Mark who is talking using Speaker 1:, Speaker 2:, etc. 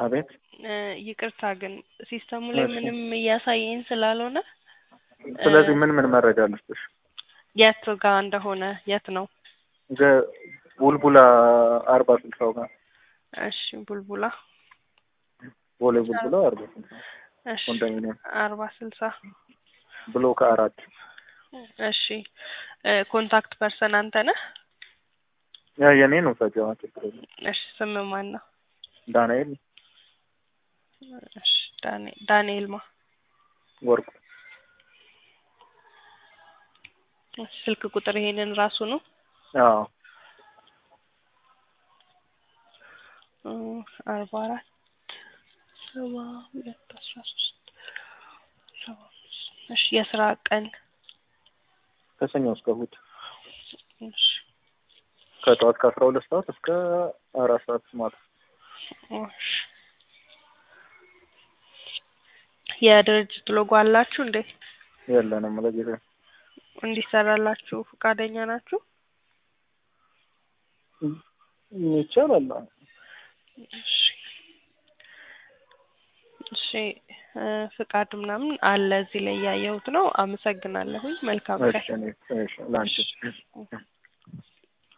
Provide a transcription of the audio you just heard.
Speaker 1: አቤት
Speaker 2: እ ይቅርታ ግን ሲስተሙ ላይ
Speaker 1: እሺ።
Speaker 2: ምንም እያሳየኝ ስላልሆነ
Speaker 1: ስለዚህ ምን ምን መረጃ ልስጥሽ?
Speaker 2: የት ጋር እንደሆነ የት ነው?
Speaker 1: ገ- ቡልቡላ አርባ ስልሳው ጋር
Speaker 2: እሺ ቡልቡላ
Speaker 1: ቦሌ ቡልቡላ አርባ ስልሳ
Speaker 2: እሺ
Speaker 1: ኮንዶሚኒየም
Speaker 2: አርባ ስልሳ
Speaker 1: ብሎክ አራት
Speaker 2: እሺ እ ኮንታክት ፐርሰን አንተ ነህ?
Speaker 1: ያ የኔ ነው ሰጃዋ ችግር የለም።
Speaker 2: እሺ ስም ማን ነው?
Speaker 1: ዳንኤል
Speaker 2: እሺ ዳንኤ ዳንኤል ማ
Speaker 1: ወርቁ
Speaker 2: እሺ፣ ስልክ ቁጥር ይሄንን ራሱ ነው?
Speaker 1: አዎ
Speaker 2: እ አርባ አራት ሰባ ሁለት አስራ ሶስት ሰባ አምስት እሺ የስራ ቀን
Speaker 1: ከሰኞ እስከ እሑድ
Speaker 2: እሺ
Speaker 1: ከጠዋት ከአስራ ሁለት ሰዓት እስከ አራት ሰዓት ማታ
Speaker 2: እሺ የድርጅት ሎጎ አላችሁ እንዴ?
Speaker 1: የለንም ለጊዜ
Speaker 2: እንዲሰራላችሁ ፈቃደኛ ናችሁ?
Speaker 1: ይቻላል።
Speaker 2: እሺ እሺ እ ፍቃድ ምናምን አለ እዚህ ላይ ያየሁት ነው። አመሰግናለሁኝ። መልካም ቀን።
Speaker 1: እሺ እኔ እሺ ላንቺ